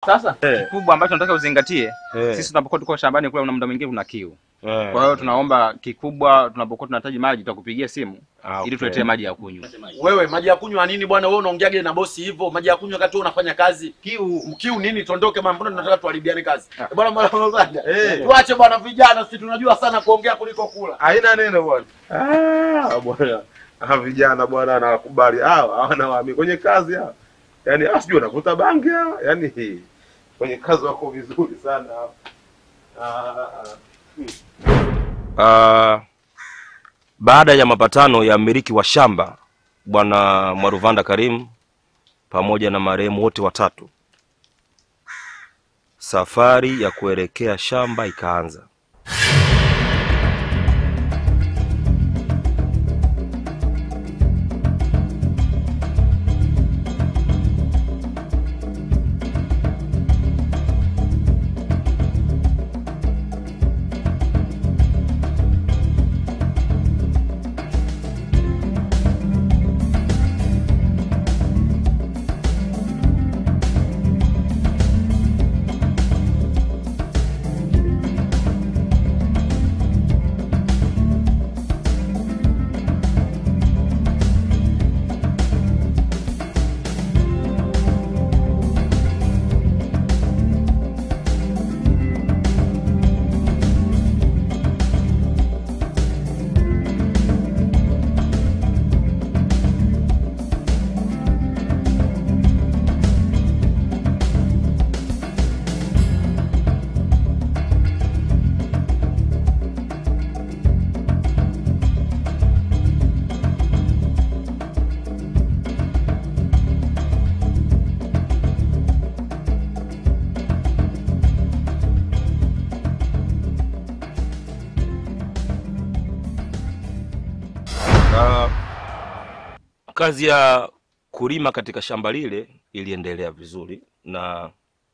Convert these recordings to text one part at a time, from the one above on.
Sasa Eh. kikubwa ambacho nataka uzingatie, Eh. sisi tunapokuwa tuko shambani kule, una muda mwingine kuna kiu. Eh. Kwa hiyo tunaomba kikubwa, tunapokuwa tunahitaji maji, tutakupigia simu Ah, okay. ili tuletee maji ya kunywa. Wewe maji ya kunywa nini bwana? Wewe unaongeaje na bosi hivyo? Maji ya kunywa wakati wewe unafanya kazi. Kiu, kiu nini? Tondoke bwana, mbona tunataka tuharibiane kazi? Eh, Bwana bwana bwana. Eh. Tuache bwana vijana, sisi tunajua sana kuongea kuliko kula. Haina neno bwana. Ah, bwana. Ah, vijana bwana anawakubali. Ah, hawana waamini kwenye kazi hao. Yaani ah, sijui wanavuta bangi hao. Yaani hii. Kwenye kazi wako vizuri sana hao. Ah, ah. Uh, baada ya mapatano ya mmiliki wa shamba bwana Mwaruvanda Karim pamoja na marehemu wote watatu, safari ya kuelekea shamba ikaanza. Uh, kazi ya kulima katika shamba lile iliendelea vizuri na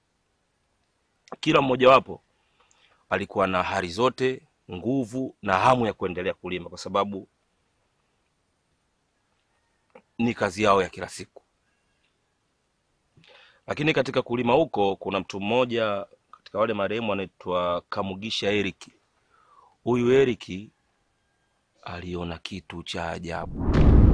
kila mmojawapo alikuwa na hali zote, nguvu na hamu ya kuendelea kulima kwa sababu ni kazi yao ya kila siku. Lakini katika kulima huko kuna mtu mmoja katika wale marehemu anaitwa Kamugisha Eriki. Huyu Eriki aliona kitu cha ajabu.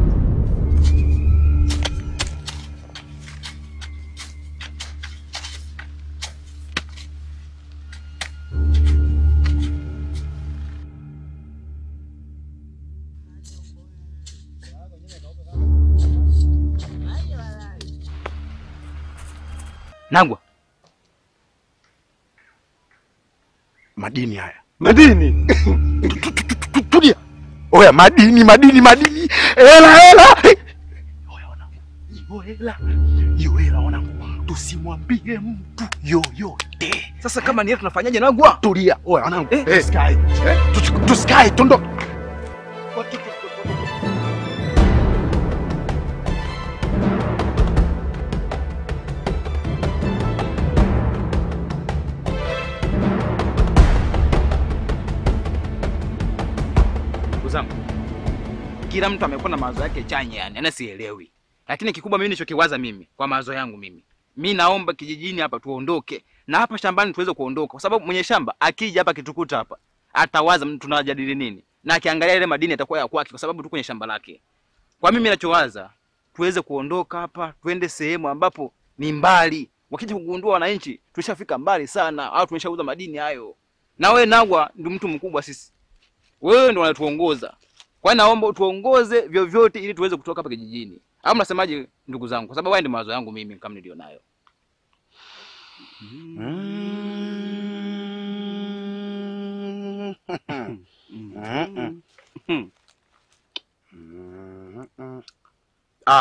Nagwa, Madini haya. Madini. Tulia. Oya, madini, madini, madini. Hela, hela. Oya, wanangu. Hiyo hela. Hiyo hela wanangu. Tusimwambie mtu yoyote. sasa kama ni yetu tunafanyaje Nagwa? Tulia. Oya, wanangu. Eh. Tusikae. Tusi- Tusikae, tondo. Ndugu zangu, kila mtu amekuwa na mawazo yake chanya, yani ana sielewi, lakini kikubwa mimi nilichokiwaza mimi kwa mawazo yangu mimi, mi naomba kijijini hapa tuondoke na hapa shambani tuweze kuondoka, kwa sababu mwenye shamba akija hapa kitukuta hapa atawaza "Mm, tunajadili nini, na akiangalia ile madini atakuwa ya kwake, kwa sababu tu kwenye shamba lake. Kwa mimi ninachowaza tuweze kuondoka hapa, tuende sehemu ambapo ni mbali, wakija kugundua wananchi tushafika mbali sana, au tumeshauza madini hayo. Na wewe Nagwa ndio mtu mkubwa sisi wewe ndo unatuongoza. Kwa hiyo naomba utuongoze vyovyote ili tuweze kutoka hapa kijijini. Au mnasemaje ndugu zangu? Kwa sababu haya ndio mawazo yangu mimi kama nilio nayo. Ah,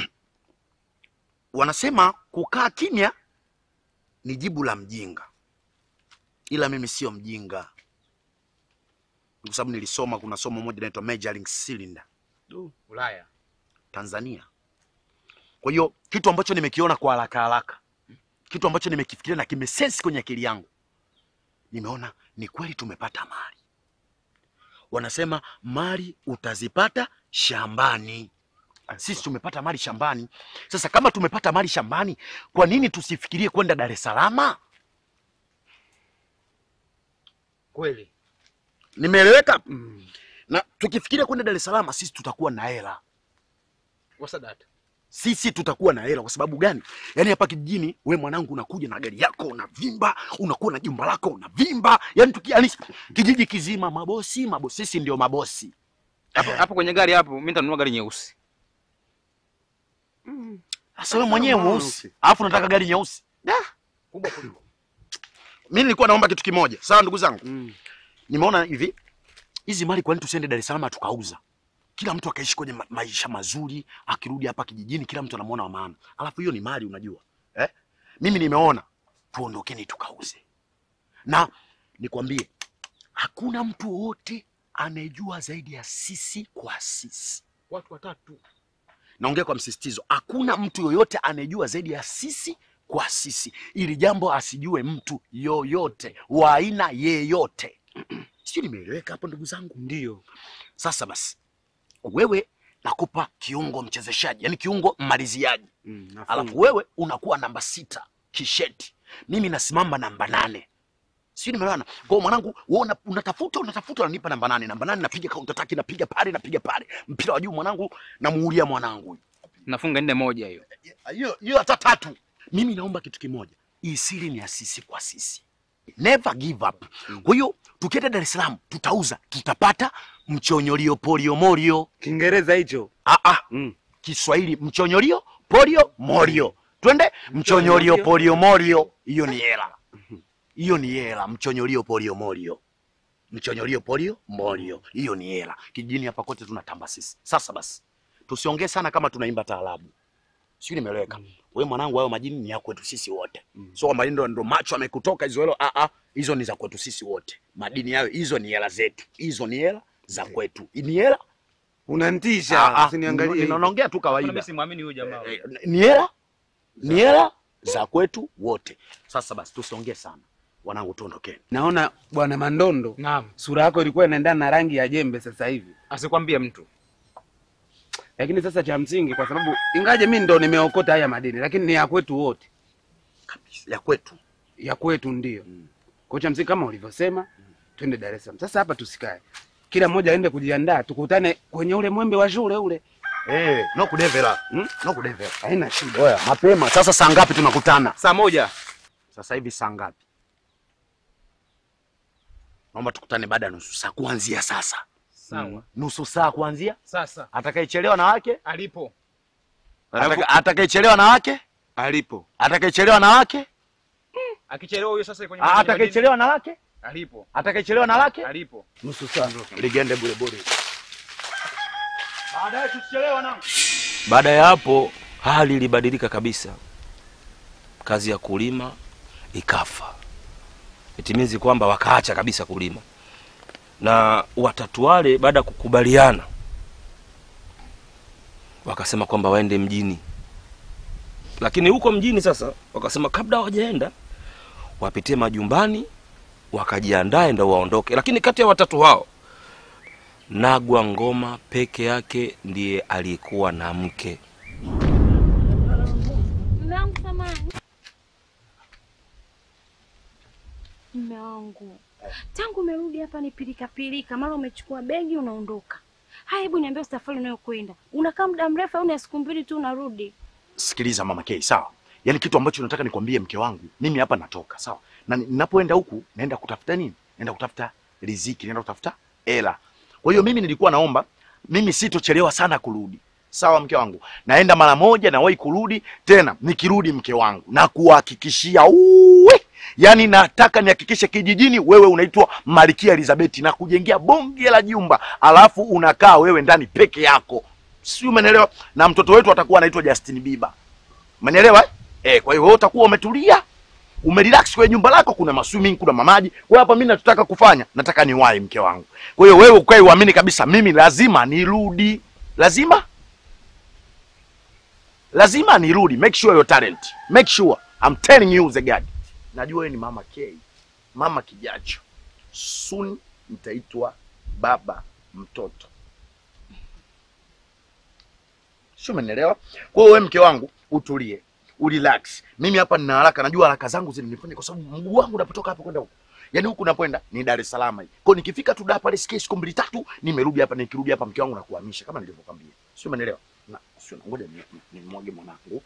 wanasema kukaa kimya ni jibu la mjinga, ila mimi sio mjinga, kwa sababu nilisoma. Kuna somo moja inaitwa measuring cylinder Ulaya. Tanzania. Kwa hiyo kitu ambacho nimekiona kwa haraka haraka, kitu ambacho nimekifikiria na kimesensi kwenye akili yangu, nimeona ni kweli tumepata mali. Wanasema mali utazipata shambani. Sisi tumepata mali shambani. Sasa kama tumepata mali shambani, kwa nini tusifikirie kwenda Dar es Salaam? Kweli. Nimeeleweka? Mm. Na tukifikiria kwenda Dar es Salaam, sisi tutakuwa na hela. Wasadata. Sisi tutakuwa na hela. Kwa sababu gani? Yaani hapa kijijini, we mwanangu, unakuja na gari yako unavimba, unakuwa na jumba lako unavimba, yaani tukianisha kijiji kizima, mabosi mabosi, sisi ndio mabosi. Hapo hapo kwenye gari hapo mimi nitanunua gari nyeusi. Sasa wewe mwenyewe mweusi, alafu unataka gari nyeusi? Kubwa kuliko. Mimi nilikuwa naomba kitu kimoja, sawa ndugu zangu. Mm. Nimeona hivi hizi mali, kwa nini tusiende Dar es Salaam tukauza, kila mtu akaishi kwenye ma maisha mazuri, akirudi hapa kijijini kila mtu anamwona wa maana. Alafu hiyo ni mali, unajua eh? Mimi nimeona tuondokeni tukauze, na nikwambie hakuna mtu wowote anayejua zaidi ya sisi kwa sisi. Watu watatu. Naongea kwa msisitizo, hakuna mtu yoyote anayejua zaidi ya sisi kwa sisi. Ili jambo asijue mtu yoyote wa aina yeyote. Sijui nimeeleweka hapo ndugu zangu? Ndio. Sasa basi, wewe nakupa kiungo mchezeshaji, yani kiungo mmaliziaji, Mm, nafunga. alafu wewe unakuwa namba sita kisheti, mimi nasimama namba nane. Sijui nimeelewana? Kwa hiyo mwanangu, wewe una- unatafuta unatafuta, unanipa namba nane, namba nane, napiga counter attack, napiga pale, napiga pale, mpira wa juu mwanangu, namuulia mwanangu Nafunga nne moja hiyo. hiyo hiyo hata tatu. Mimi naomba kitu kimoja, hii siri ni ya sisi kwa sisi, never give up. Kwa hiyo tukienda Dar es Salaam tutauza, tutapata mchonyolio polio morio. Kiingereza hicho. Ah, ah. Mm. Kiswahili mchonyolio polio morio, twende mchonyolio polio morio. Hiyo ni hela, hiyo ni hela. Mchonyolio polio morio, mchonyolio polio morio, hiyo ni hela. Kijijini hapa kote tunatamba sisi. Sasa basi, tusiongee sana kama tunaimba taarabu, sijui nimeeleweka. We mwanangu, hayo majini ni ya kwetu sisi wote, so kwamba ndo ndo macho amekutoka hizo helo. Ah, ah, hizo ni za kwetu sisi wote. Madini hayo, hizo ni hela zetu, hizo ni hela za kwetu, ni hela Unanitisha. Ah, ah, Usiniangalie. nina- naongea tu Kuna kawaida. mimi simwamini huyu jamaa. Eh, ni hela ni hela za kwetu wote. Sasa basi tusiongee sana wanangu, tuondokeni. Naona bwana Mandondo, Naam. sura yako ilikuwa inaendana na rangi ya jembe sasa hivi, Asikwambie mtu. lakini sasa cha msingi, kwa sababu ingaje mimi ndo nimeokota haya madini, lakini ni ya kwetu wote, Kabisa ya kwetu. ya kwetu ndio. Kwa cha msingi kama ulivyosema, twende Dar es Salaam. Sasa hapa tusikae, kila mmoja aende kujiandaa, tukutane kwenye ule mwembe wa shule ule. Eh, no kudevela. Hmm? No kudevela. Haina shida. Oya, mapema. Sasa saa ngapi tunakutana? Saa moja. Sasa hivi saa ngapi? Naomba tukutane baada ya nusu saa kuanzia sasa. Sawa. Nusu saa kuanzia. Sasa Atakayechelewa na wake? alipo. Ataka- Atakayechelewa na wake? Alipo. Atakayechelewa na wake? Akichelewa huyo sasa kwenye Ah, Atakayechelewa na wake? alipo. Atakayechelewa na wake? Alipo. Nusu saa. Ligende bure bure. Baadaye tusichelewa na. Baada ya hapo hali ilibadilika kabisa, kazi ya kulima ikafa. Itimizi kwamba wakaacha kabisa kulima, na watatu wale baada ya kukubaliana wakasema kwamba waende mjini, lakini huko mjini sasa wakasema kabla hawajaenda wapitie majumbani wakajiandae ndo waondoke. Lakini kati ya watatu hao Nagwa Ngoma peke yake ndiye aliyekuwa na mke. Mume wangu samani. Mume wangu, tangu umerudi hapa ni pilika pilika, mara umechukua begi unaondoka. Haya, hebu niambie safari unayokwenda, unakaa muda mrefu au ni ya siku mbili tu unarudi? Sikiliza mama Kay, sawa? Yaani kitu ambacho nataka nikwambie mke wangu, mimi hapa natoka, sawa? Na ninapoenda huku naenda kutafuta nini? Naenda kutafuta riziki, naenda kutafuta hela. Kwa hiyo mimi nilikuwa naomba mimi sitochelewa sana kurudi. Sawa mke wangu. Naenda mara moja na wahi kurudi tena nikirudi mke wangu na kuhakikishia uwe Yaani nataka nihakikishe kijijini wewe unaitwa Malkia Elizabeth na kujengea bonge la jumba, alafu unakaa wewe ndani peke yako. Si umeelewa? Na mtoto wetu atakuwa anaitwa Justin Bieber. Umenielewa? eh? Eh, kwa hiyo wewe utakuwa umetulia, umerelax kwenye nyumba lako, kuna maswimming, kuna mamaji. Kwa hiyo hapa mimi nachotaka kufanya, nataka niwahi mke wangu. Kwa hiyo wewe ukae uamini kabisa mimi lazima nirudi. Lazima lazima nirudi. Make sure your talent. Make sure. I'm telling you the God. Najua wewe ni mama K. Mama kijacho. Soon nitaitwa baba mtoto. sio? Umenielewa? Kwa hiyo wewe mke wangu utulie, urelax. Mimi hapa nina haraka, najua haraka zangu zinanifanya kwa sababu mguu wangu unapotoka hapa kwenda huko Yaani huku napoenda ni Dar es Salaam hii. Kwa hiyo nikifika tu Dar pale sikie siku mbili tatu nimerudi hapa nikirudi hapa mke wangu na kuhamisha kama nilivyokuambia. Sio umeelewa? Na sio ngoja ni ni nimwage mwanangu.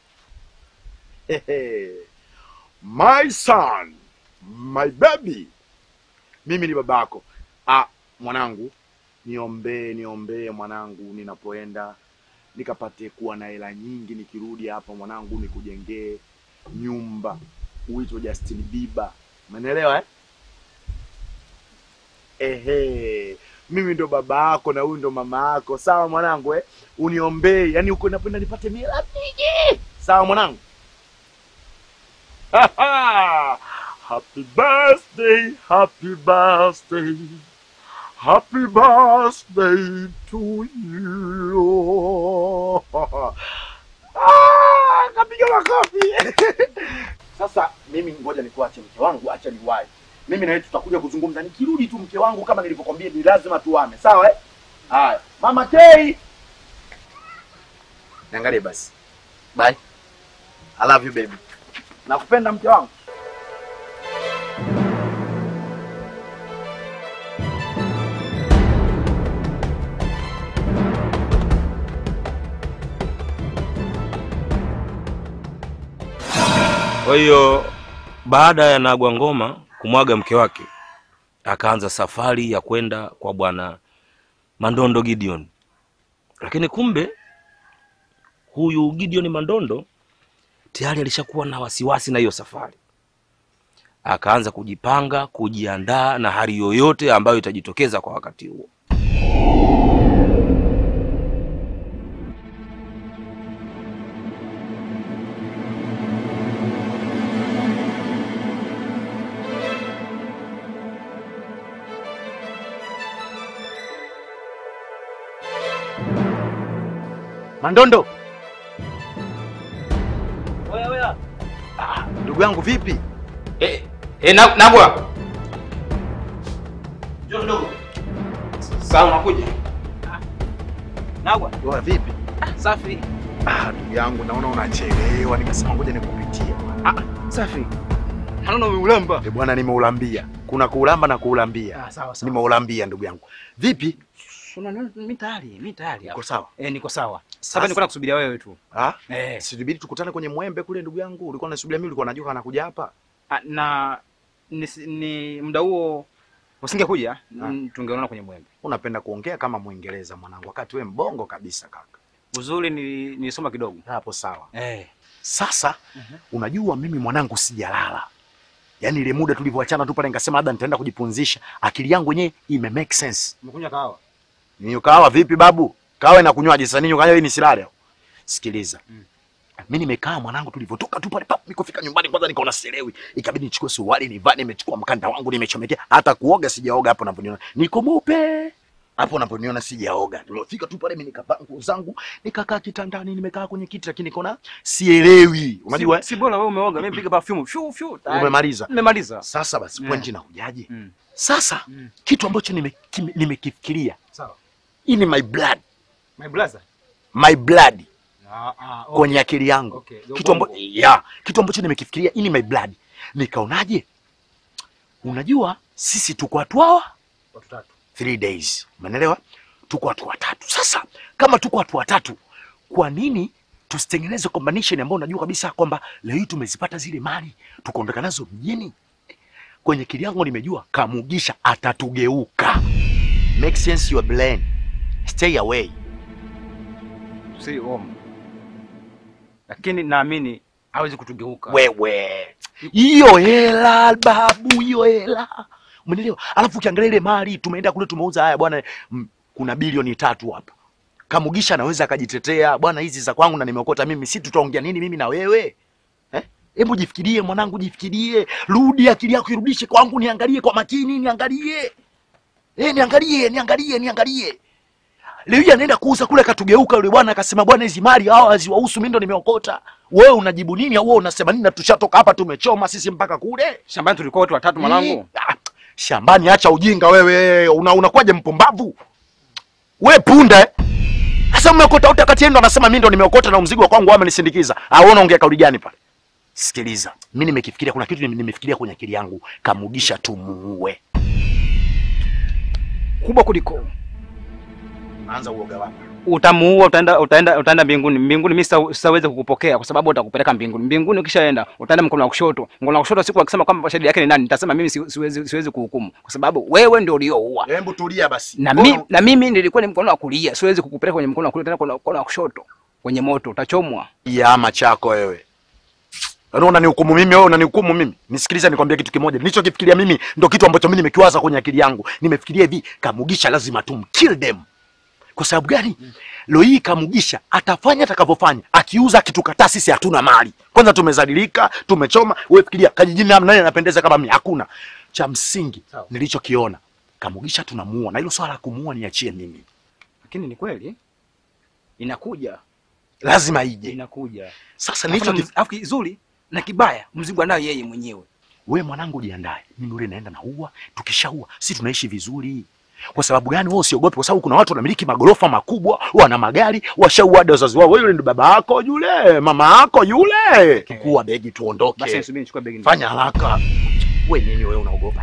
Hehe. My son, my baby. Mimi ni babako. Ah, mwanangu, niombee niombee mwanangu ninapoenda nikapate kuwa na hela nyingi nikirudi hapa mwanangu nikujengee nyumba uitwe Justin Bieber. Umeelewa eh? Ehe, mimi ndo baba yako na huyu ndo mama yako, sawa mwanangu eh? Uniombee, yani uko napenda nipate mila mingi, sawa mwanangu? happy birthday, happy birthday, happy birthday to you. Ah, kapiga makofi. Sasa mimi ngoja nikuache mke wangu, acha niwahi. Mimi na wewe tutakuja kuzungumza. Nikirudi tu mke wangu, kama nilivyokwambia, ni lazima tuame, sawa eh? Haya, mama K, niangalie basi. Bye, I love you baby. Nakupenda mke wangu. Kwa hiyo baada ya Nagwa Ngoma kumwaga mke wake, akaanza safari ya kwenda kwa bwana Mandondo Gideon, lakini kumbe huyu Gideon Mandondo tayari alishakuwa na wasiwasi na hiyo safari, akaanza kujipanga, kujiandaa na hali yoyote ambayo itajitokeza kwa wakati huo. Mandondo. Ah, ndugu yangu vipi? Eh, eh, na, Nagwa. Njoo kidogo. Sawa unakuja? Nagwa. Wewe vipi? Safi. Ah, ndugu yangu naona unachelewa, nikasema ngoja nikupitie. Safi. Hanaona umeulamba. Eh, bwana nimeulambia. Kuna kuulamba na kuulambia. Ah, sawa sawa. Nimeulambia ndugu yangu. Vipi? Una mimi tayari, mimi tayari. Uko sawa? Eh, niko sawa. Sasa- Sasa nilikuwa nakusubiria wewe tu. Ah? Eh. Sijibidi tukutane kwenye mwembe kule ndugu yangu. Ulikuwa unasubiria mimi, ulikuwa unajua anakuja hapa. Ah, na ni, ni muda huo usingekuja Ah. mm, tungeonana kwenye mwembe. Unapenda kuongea kama Mwingereza mwanangu, wakati we mbongo kabisa kaka. Uzuri ni nilisoma kidogo. Hapo sawa. Eh. Sasa unajua mimi mwanangu sijalala. Yaani ile muda tulivyoachana tu pale nikasema labda nitaenda kujipunzisha. Akili yangu yenyewe ime make sense. Umekunywa kahawa? Ninyo kahawa vipi babu? Kahawa inakunywaje sasa ninyo kahawa ni silale. Sikiliza. Mimi nimekaa mwanangu tulivyotoka tu pale pap nikofika nyumbani kwanza nikaona sielewi. Ikabidi nichukue suruali nivae nimechukua mkanda wangu nimechomekea hata kuoga sijaoga hapo unaponiona. Niko mweupe. Hapo unaponiona sijaoga. Tulifika tu pale mimi nikavaa nguo zangu nikakaa kitandani nimekaa kwenye kiti lakini nikaona sielewi. Unajua si, si bora wewe umeoga, mimi piga perfume. Shu shu. tayari. umemaliza. Nimemaliza. Sasa basi Mm. pointi inakujaje? Mm. Sasa Mm. kitu ambacho nime- kime- nimekifikiria Sawa. hii ni my blood, My brother. my blood Ah ah. Okay. kwenye akili yangu Okay. kitu ambacho ya kitu ambacho nimekifikiria hii ni my blood. Nikaonaje? Unajua sisi tuko watu hawa watu tatu. three days, umeelewa? Tuko watu watatu. Sasa kama tuko watu watatu, kwa nini tusitengeneze combination ambayo unajua kabisa kwamba leo hii tumezipata zile mali tukaondoka nazo mjini? Kwenye akili yangu nimejua Kamugisha atatugeuka. Make sense your brain. Stay away. Si om. Lakini naamini hawezi kutugeuka. Wewe hiyo hela babu, hiyo hela umenielewa? Alafu ukiangalia ile mali tumeenda kule tumeuza, haya bwana, mm, kuna bilioni tatu hapa. Kamugisha anaweza akajitetea, bwana, hizi za kwangu na nimeokota mimi, si tutaongea nini mimi na wewe eh? Hebu jifikirie mwanangu, jifikirie, rudi akili yako irudishe kwangu, niangalie kwa makini, niangalie eh, niangalie, niangalie, niangalie. Leo hii anaenda kuuza kule, katugeuka yule bwana akasema, bwana, hizi mali hawa haziwahusu, mimi ndo nimeokota. Wewe unajibu nini au wewe unasema nini? Na tushatoka hapa tumechoma sisi mpaka kule Shambani tulikuwa watu watatu mwanangu. Ah, shambani. Acha ujinga wewe, una unakuwaje mpumbavu we punda eh? Sasa umeokota wote kati yenu ndo anasema mimi ndo nimeokota na mzigo wa kwangu wao amenisindikiza. Au wewe unaongea kauli gani pale? Sikiliza, mimi nimekifikiria, kuna kitu nime- nimefikiria kwenye akili yangu, Kamugisha tumuue. kubwa kuliko Anza uoga wako. utamuua, utaenda utaenda utaenda mbinguni. Mbinguni mimi sita- sitaweza kukupokea kwa sababu utakupeleka mbinguni. Mbinguni ukishaenda utaenda mkono wa kushoto. Mkono wa kushoto siku akisema kwamba shahidi yake ni nani, nitasema mimi si- siwezi siwezi kuhukumu kwa sababu wewe ndio ulioua. Hebu tulia basi. Na mimi na mimi nilikuwa ni mkono wa kulia, siwezi kukupeleka kwenye mkono wa kulia tena kwenye mkono wa kushoto. Kwenye moto utachomwa. Yama chako wewe. Yaani unanihukumu mimi, wewe unanihukumu mimi. Nisikilize nikwambie kitu kimoja. Nilichokifikiria mimi ndo kitu ambacho mimi nimekiwaza kwenye akili yangu. Nimefikiria hivi, Kamugisha lazima tumkill them. Kwa sababu gani? Leo hii Kamugisha atafanya atakavyofanya, akiuza akitukataa sisi hatuna mali. Kwanza tumezadilika, tumechoma. Wewe fikiria kijijini na nani anapendeza kama mimi? Hakuna. Cha msingi nilichokiona, Kamugisha tunamuua na hilo swala la kumuua niachie mimi. Lakini ni kweli inakuja, Lazima ije. inakuja. Sasa Alafu nilicho na- alafu kizuri na kibaya mzigo anayo yeye mwenyewe. we mwanangu, jiandae, mimi ule naenda na ua. Tukishaua si tunaishi vizuri. Kwa sababu gani? Wewe usiogope, kwa sababu kuna watu wanamiliki magorofa makubwa, wana magari, washaua hadi wazazi wao. Wewe yule ni baba yako yule, mama yako yule. Chukua begi tuondoke. Basi nisubiri nichukue begi. Fanya haraka. We nini wewe unaogopa?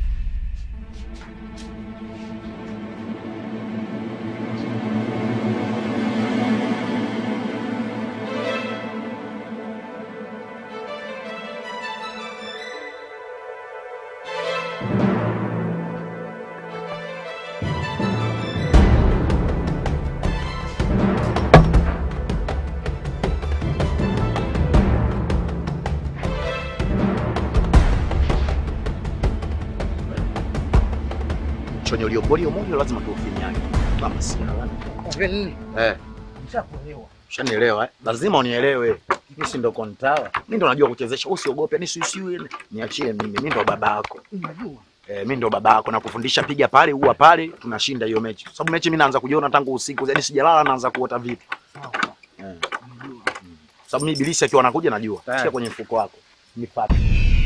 Chonyo liombolio moyo lazima tuufinyane. Kama si Eh. Ushanielewa eh? Lazima unielewe. Mimi si ndo kontawa. Mimi ndo najua kuchezesha. Usiogope, ni sisi niachie mimi. Mimi ndo babako. Eh, mimi ndo babako na kufundisha piga pale, ua pale, tunashinda hiyo mechi. Sababu mechi mimi naanza kujiona tangu usiku. Yaani sijalala naanza kuota vitu. Eh. Mm. Sababu mimi ibilisi akiwa anakuja najua. Tayari. Shika kwenye mfuko wako. Nipate.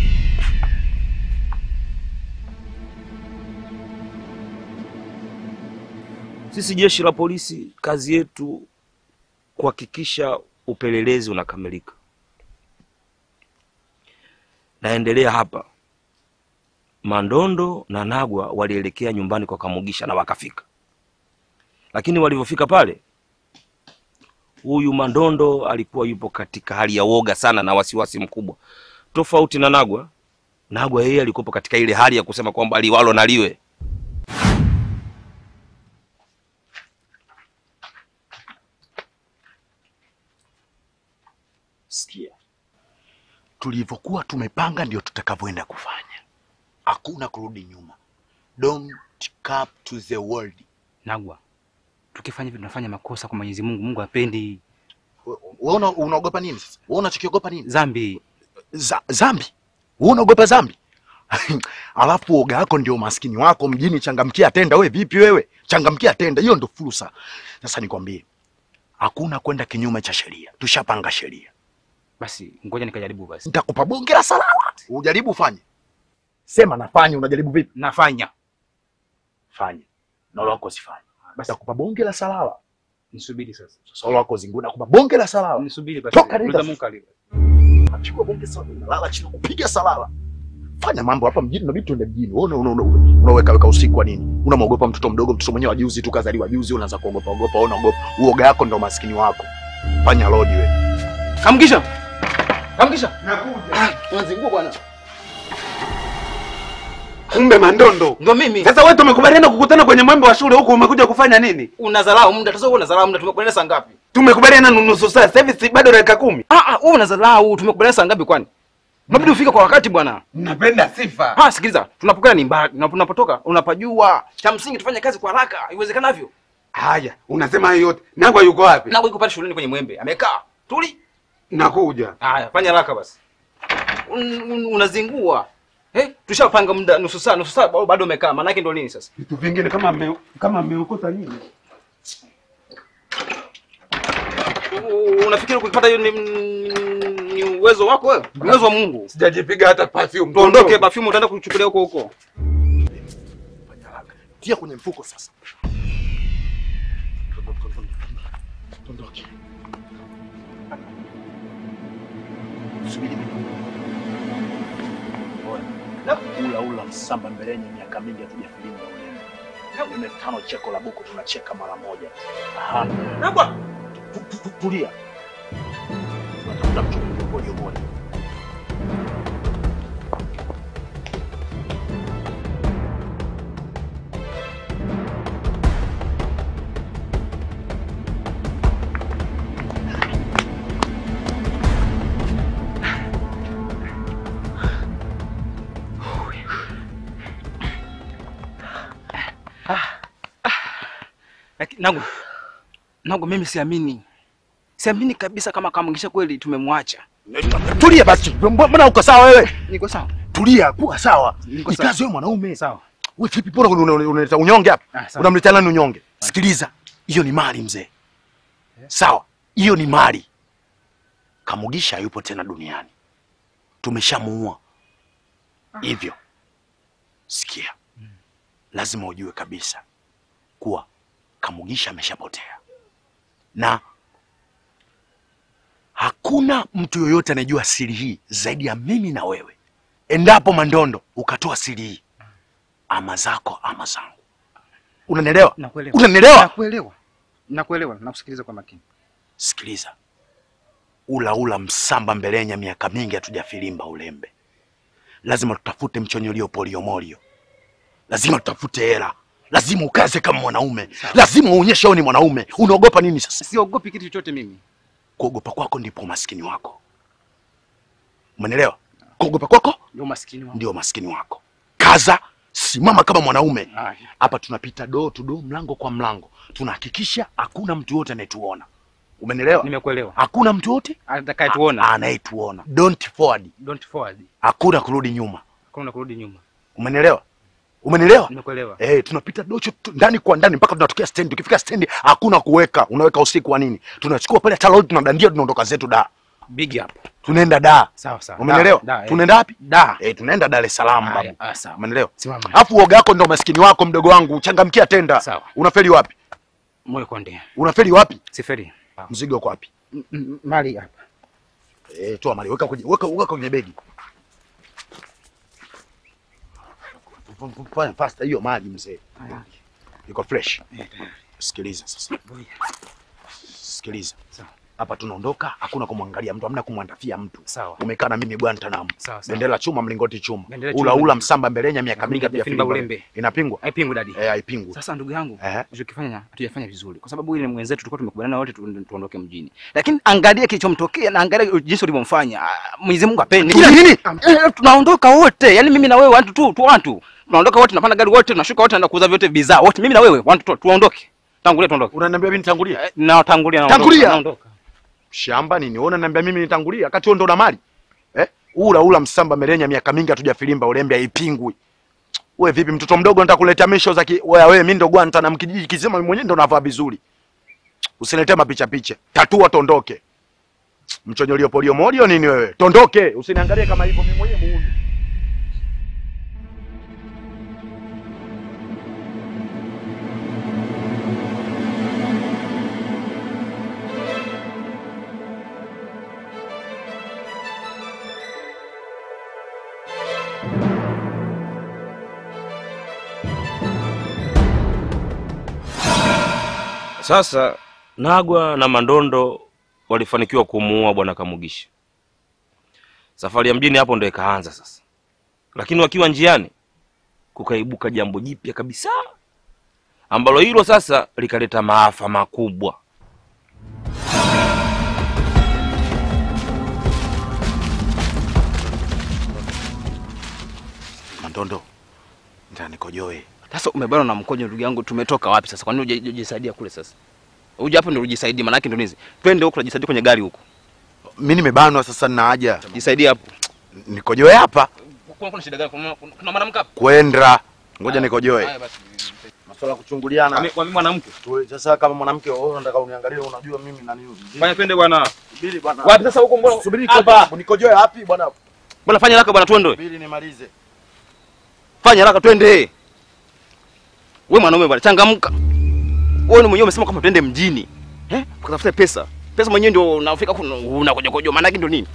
Sisi jeshi la polisi, kazi yetu kuhakikisha upelelezi unakamilika. Naendelea hapa, Mandondo na Nagwa walielekea nyumbani kwa Kamugisha na wakafika, lakini walivyofika pale, huyu Mandondo alikuwa yupo katika hali ya woga sana na wasiwasi mkubwa, tofauti na Nagwa. Nagwa yeye alikuwa katika ile hali ya kusema kwamba liwalo na liwe. Sikia, tulivyokuwa tumepanga ndio tutakavyoenda kufanya. Hakuna kurudi nyuma. Don't cap to the world. Nagwa, tukifanya hivi tunafanya makosa kwa Mwenyezi Mungu. Mungu hapendi Wewe una- unaogopa nini sasa? Wewe unachokiogopa nini? dhambi. Za, zambi. Wewe unaogopa zambi? Alafu uoga wako ndio umaskini wako mjini. Changamkia tenda. We vipi wewe? Changamkia tenda, hiyo ndo fursa. Sasa nikwambie, hakuna kwenda kinyume cha sheria. Tushapanga sheria. Basi ngoja nikajaribu basi. Nitakupa bonge la salama, ujaribu ufanye. Sema nafanya, unajaribu vipi? Nafanya. Fanya na wala wako sifanye. Basi nakupa bonge la salala. Nisubiri sasa. Sasa wala wako zingu nakupa bonge la salala. Nisubiri basi. Toka nenda. Uliza Mungu aliwe. Nachukua bonge salala, nalala chini kupiga salala. Fanya mambo hapa mjini, inabidi tuende mjini. Wewe una- una- una- unaweka weka usiku kwa nini? Unamwogopa mtoto mdogo, mtoto mwenyewe wa juzi tu kazaliwa juzi, unaanza kuogopa ogopa, wewe unaogopa. Uoga wako ndio maskini wako. Fanya lodi wewe. Kamgisha. Kamgisha. Nakuja. Unazingua bwana. Kumbe Mandondo. Ndio mimi. Sasa wewe tumekubaliana kukutana kwenye mwembe wa shule huku umekuja kufanya nini? Unadharau muda. Sasa wewe unadharau muda. Tumekubaliana saa ngapi? Tumekubaliana nusu saa. Sasa hivi si bado dakika kumi. Ah ah, wewe unadharau. Tumekubaliana saa ngapi kwani? Unabidi ufike kwa wakati bwana. Napenda sifa. Ah, sikiliza. Tunapokea ni mbali. Unapo- Unapotoka unapajua. Cha msingi tufanye kazi kwa haraka iwezekanavyo. Haya, unasema hayo yote. Nagwa yuko wapi? Na yuko pale shuleni kwenye mwembe. Amekaa. Tuli. Nakuja. Haya, fanya haraka basi. Un, un, unazingua. Eh, tushapanga muda nusu saa, nusu saa bado- bado umekaa. Maana yake ndio nini sasa? Vitu vingine kama me, kama mmeokota nini? U- Unafikiri kupata hiyo ni, ni uwezo wako wewe? Ni uwezo wa Mungu. Sijajipiga hata perfume. Tuondoke, perfume utaenda kuchukulia huko huko. Tia kwenye mfuko sasa. Tuondoke. Subiri mimi. Oya. Ula ula msamba mbeleni miaka mingi hatujafilimba uleme. Uleme tano cheko la buku tunacheka mara moja. Aha. Tu- tu- tu- Tulia. Tunatafuta mchungu mmoja mmoja. Lakini Nangu, Nangu mimi siamini, siamini kabisa kama Kamugisha kweli tumemwacha. Tulia basi. Mbona uko sawa wewe? Niko sawa Tulia, kuwa sawa. Niko Ni sawa. kazi wewe mwanaume. sawa. Wewe vipi mbona una- una- unaleta unyonge hapa? Ah, sawa. Unamletea nani unyonge? Sikiliza, hiyo ni mali mzee. Sawa, hiyo ni mali. Kamugisha hayupo tena duniani, tumeshamuua. Hivyo sikia, lazima ujue kabisa kuwa Kamugisha ameshapotea na hakuna mtu yoyote anayejua siri hii zaidi ya mimi na wewe. Endapo Mandondo ukatoa siri hii, ama zako ama zangu. Unanielewa? Nakuelewa. Unanielewa? Nakuelewa. Nakuelewa, nakusikiliza kwa makini. Sikiliza, ula ula msamba mbelenya, miaka mingi hatujafilimba ulembe. Lazima tutafute mchonyolio poliomorio, lazima tutafute hela, lazima ukaze kama mwanaume, lazima uonyeshe wewe ni mwanaume. Unaogopa nini sasa? Siogopi kitu chochote mimi. Kuogopa kwako ndipo umaskini wako. Umenielewa? Kuogopa kwako Ndio maskini wangu. ndio umaskini wako. Kaza, simama kama mwanaume. Haya. Hapa tunapita door to door, mlango kwa mlango, tunahakikisha hakuna mtu yote anayetuona. Umenielewa? Nimekuelewa. Hakuna mtu yote Atakayetuona. anayetuona. Don't forward, Don't forward. hakuna kurudi nyuma. Hakuna kurudi nyuma. Umenielewa? Umenielewa? Nimekuelewa. Eh, tunapita docho tu- ndani kwa ndani mpaka tunatokea stendi. Tukifika stendi hakuna kuweka, unaweka usiku wa nini? Tunachukua pale hata lori tunadandia, tunaondoka zetu da. Big up. Tunaenda da. Sawa sawa. Umenielewa? Da, da, eh. Tunaenda wapi? Da. Eh, tunaenda Dar es Salaam Haya, babu. ah, sawa. Umenielewa? Simama. Alafu uoga wako ndo maskini wako mdogo wangu, changamkia tenda. Sawa. Unafeli wapi? Moyo konde. Unafeli wapi? Siferi. Mzigo uko wapi? M- m- Mali hapa. Eh, toa mali, weka kwenye weka weka kwenye begi. Fanya pasta hiyo mali mzee. Haya. Iko fresh. Eh, tayari. Sikiliza sasa. Ngoja. Sikiliza. Sawa. Hapa tunaondoka, hakuna kumwangalia mtu, hamna kumwandafia mtu. Sawa. Umekaa na mimi Guantanamo. Sawa, sawa. Bendera chuma, mlingoti chuma. Bendera Ula chuma. ula msamba mbelenya miaka Mingi mingi hatujafilimba hatujafilimba. ulembe. Inapingwa? Haipingwi dadi. Eh, haipingwi. Sasa ndugu yangu, Ehe. tulichokifanya hatujafanya vizuri, kwa sababu ile mwenzetu tulikuwa tumekubaliana wote tu- tuondoke mjini, lakini angalia kilichomtokea na angalia jinsi ulivyomfanya. Ah, Mwenyezi Mungu apende. Kila nini? Eh, tunaondoka wote, yani mimi na wewe watu tu tu watu tunaondoka wote, tunapanda gari wote, tunashuka wote, tunaenda kuuza vyote bidhaa wote, mimi na wewe watu tu, tuondoke. Tangulia tuondoke. Unaniambia mimi nitangulia? Eh, Na tangulia naondoka. Tangulia! Naondoka. Shamba nini? Wewe unaniambia mimi nitangulia wakati wewe ndo una mali? Eh? Ula ula msamba melenya miaka mingi hatujafilimba ulembe haipingwi. Wewe vipi mtoto mdogo nataka kuleta misho za ki... wewe wewe mimi ndo gwanta na mkijiji kizima mimi mwenyewe ndo navaa vizuri. Usiniletee mapicha picha. Tatua tondoke. Mchonyolio polio morio nini wewe? Tondoke, usiniangalie kama hivyo mimi mwenyewe muuni. Sasa Nagwa na Mandondo walifanikiwa kumuua bwana Kamugisha. Safari ya mjini hapo ndo ikaanza sasa, lakini wakiwa njiani kukaibuka jambo jipya kabisa ambalo hilo sasa likaleta maafa makubwa. Mandondo. Ndio nikojoe. Sasa umebana na mkojo ndugu yangu, tumetoka wapi sasa? Kwa nini huja- hujajisaidia kule sasa? Uje hapo ndio ujisaidie, maana yake ndio nizi. Twende huko tujisaidie kwenye gari huko. Mimi nimebanwa sasa nina haja. Jisaidie hapo. Nikojoe hapa Kuna kuna shida gani? Kuna kuna mwanamke hapo? kwenda. Ngoja nikojoe. Haya basi. Masuala ya kuchunguliana. Kwa mimi mwanamke. Tu- Sasa kama mwanamke wewe unataka uniangalie, unajua mimi nani huyu? Fanya twende bwana. Subiri bwana. Wapi sasa huko mbona? Subiri Hapa. nikojoe. Nikojoe wapi bwana? Bwana fanya haraka bwana twende. Subiri nimalize. Fanya haraka twende. Wewe mwanaume bwana changamka. Wewe ni mwenyewe umesema kwamba twende mjini. Eh? Ukatafuta pesa. Pesa mwenyewe ndio unafika kuna unakoja koja maana yake ndio nini?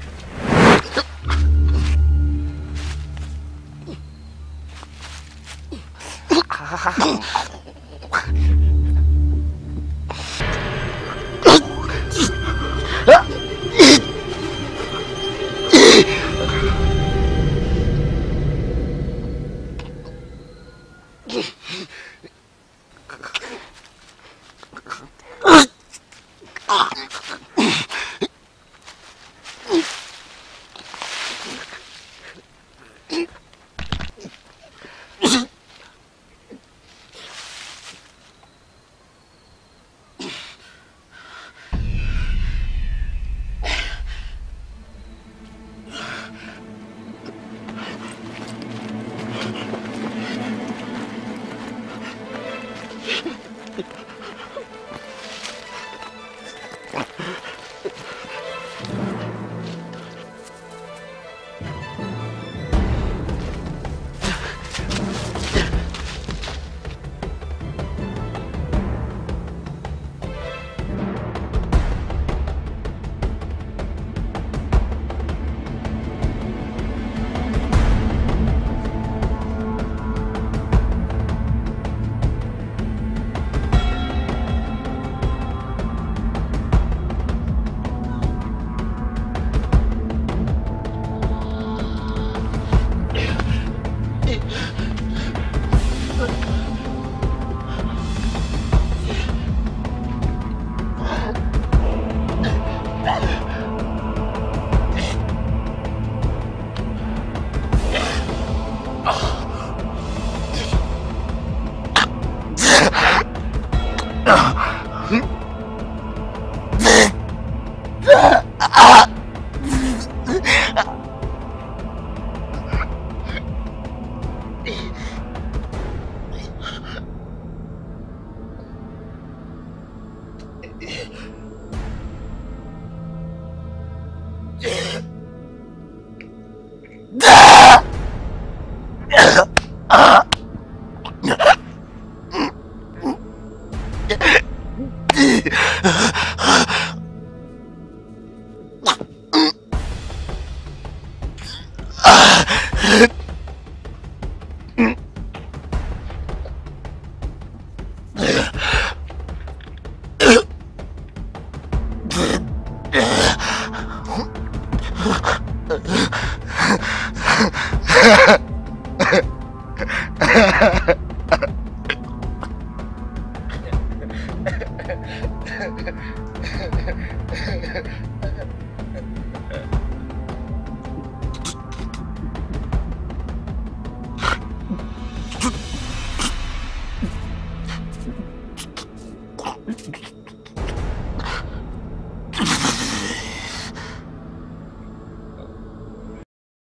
Thank you.